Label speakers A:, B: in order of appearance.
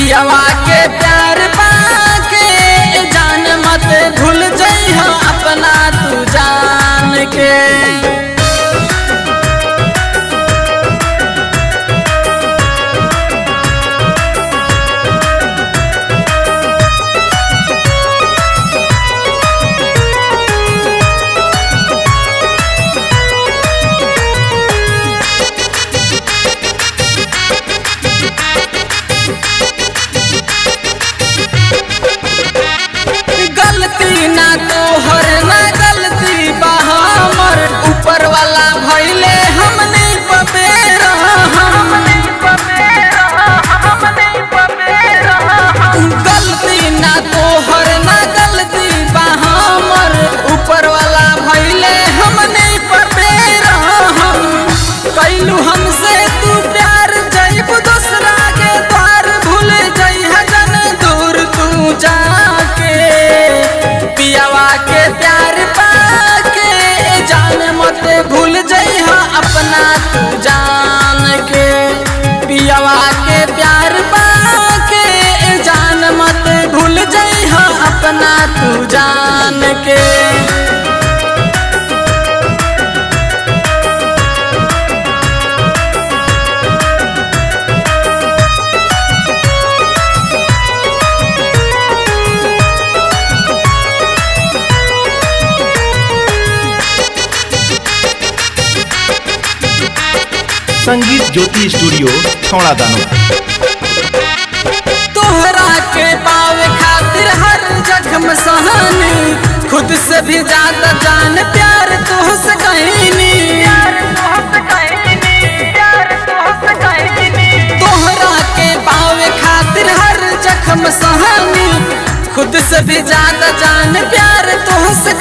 A: पियावा के प्यार पाके जान मत भूल जइह अपना तू जान के गलती ना तोहर ना गलती बा हमर ऊपर वाला भइले हम नहीं पबेरा गलती ना तोहर ना गलती बा हमर ऊपर वाला भइले हम नहीं पबेरा कैलू हमसे तू प्यार जइब दूसरा के द्वार भूल जइह जन दूर तू जाके पियावा के प्यार पाके जान मत भूल जइह अपना तू जान के पियावा के प्यार पाके जान मत भूल जइह अपना तू जान के
B: संगीत ज्योति स्टूडियो छौड़ा दानो
A: तोहरा के पावे खातिर हर जख्म सहनी खुद से भी ज्यादा जान प्यार तुहसे कहनी तोहरा के पावे खातिर हर जख्म सहनी खुद से भी ज्यादा जान प्यार तुहसे